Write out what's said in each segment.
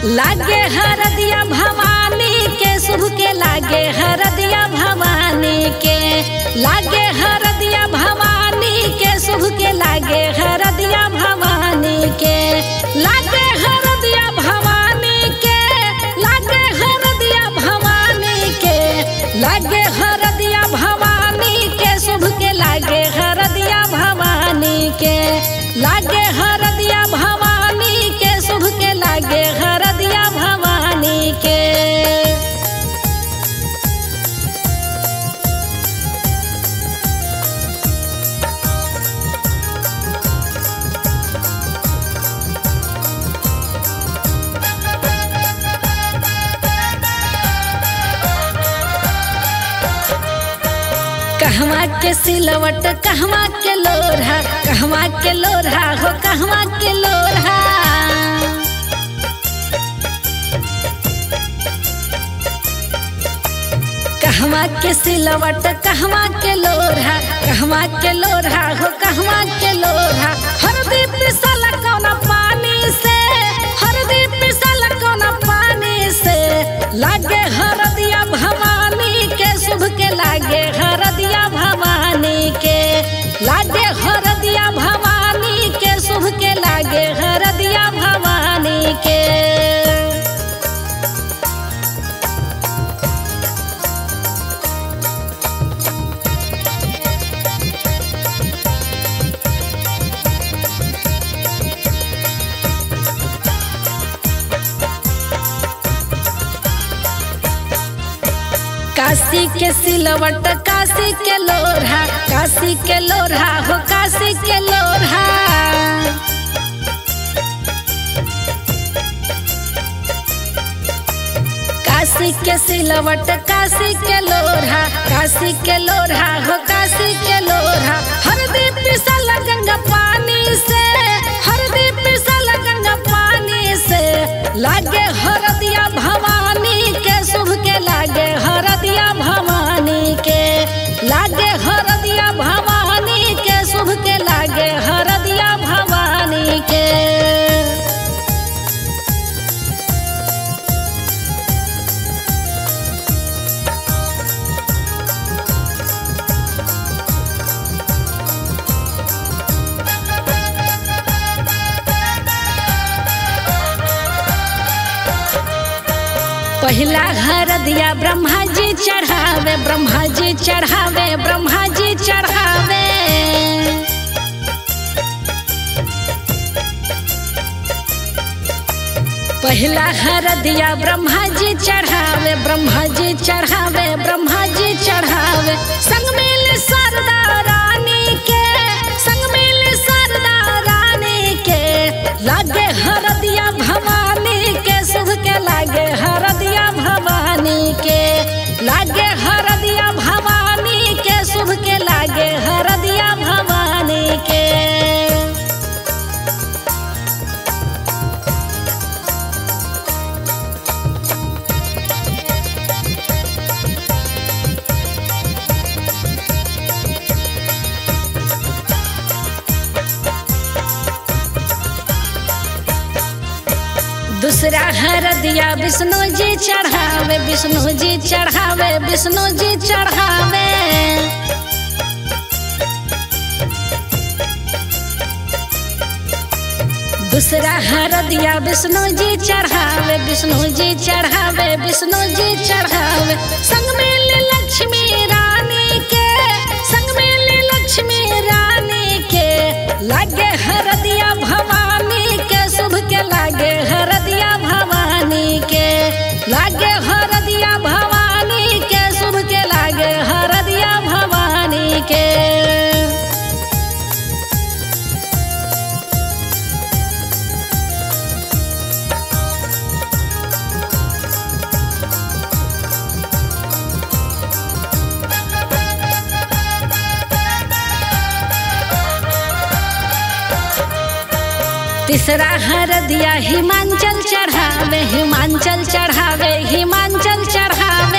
लागे हरदिया भवानी के शुभ के लागे हरदिया भवानी के लागे हरदिया भवानी के शुभ के लागे हरदिया भवानी के लागे हरदिया भवानी के लागे हरदिया भवानी के लागे हरदिया भवानी के शुभ के लागे हरदिया भवानी के लागे हरदिया भवानी के शुभ के लागे हरदिया भवानी के कहवा के सिलवट कहवा के लोरहा कहवा के लोरहा हो कहवा के लोरहा कहवा के सिलवट कहवा के लोरहा कहवा के लोरहा हो कहवा के लोरहा हरदी पिसल कौन पानी से हरदी पिसल कौन पानी से लागे हरदिया भवानी के शुभ के लागे हरदिया भवानी के लागे हरदिया भवानी के शुभ के लागे हरदिया भवानी के काशी के सिलवट काशी के लोरहा काशी के लोरहा हो काशी के लोरहा काशी के सिलवट काशी के लोरहा काशी के लोरहा हो काशी के लोरहा हरदी पिसल गंगा पानी से हरदी पिसल गंगा पानी से लागे हरदिया भवानी के शुभ के लागे हरदिया भवानी के लागे हरदिया भवानी के शुभ के लागे हरदिया भवानी के पहिला घर दिया ब्रह्मा जी चढ़ावे ब्रह्मा जी चढ़ावे ब्रह्मा जी चढ़ावे पहिला हर दिया ब्रह्मा जी चढ़ावे ब्रह्मा जी चढ़ावे ब्रह्मा जी चढ़ावे संग मिल सरदा रानी के संग मिल सरदा रानी के लागे हरदिया भवानी के शुभ के लागे हरदिया भवानी के लागे हरदिया भवानी के शुभ के लागे हरदिया भवानी के दूसरा हर दिया विष्णु जी चढ़ावे विष्णु जी चढ़ावे विष्णु जी चढ़ावे दूसरा हर दिया विष्णु जी चढ़ावे विष्णु जी चढ़ावे विष्णु जी चढ़ावे संग मिल लक्ष्मी रानी के संग मिल लक्ष्मी रानी के लागे हरदिया भवानी के शुभ के लागे हरदिया भवानी के लागे हरदिया भवानी के शुभ के लागे हरदिया भवानी के तीसरा हर दिया हिमांचल चढ़ावे हिमांचल चढ़ावे हिमांचल चढ़ावे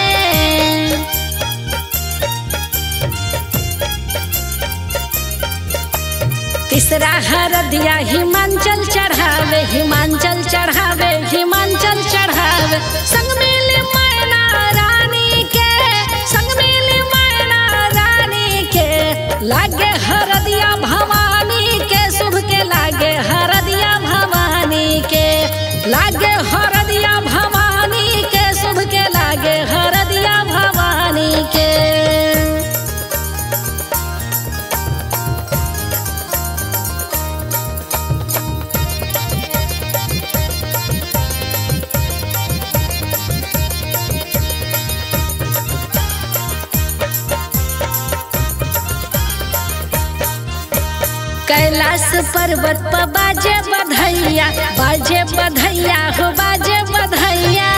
तीसरा हर दिया हिमांचल चढ़ावे हिमांचल चढ़ावे हिमांचल गावे संग मिली मैना रानी के संग मिली मैना रानी के लागे हरदिया भवानी के शुभ के लागे हरदिया भवानी के लागे हरदिया भवानी के शुभ के लागे हरदिया भवानी के कैलाश पर्वत पर बाजे बधैया बाजे बधैया हो बाजे बधैया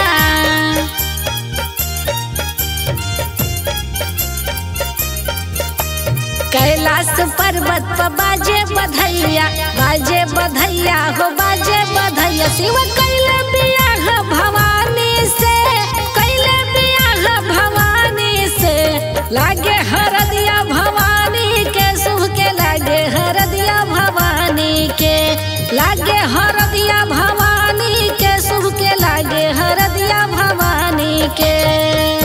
कैलाश पर्वत पर बाजे बधैया बाजे बधैया हो बाजे बधैया शिव कैले बियाह भवानी से कैले बियाह भवानी से लागे हरदिया भवानी के शुभ के लागे हरदिया भवानी के लागे हरदिया भवानी के शुभ के लागे हरदिया भवानी के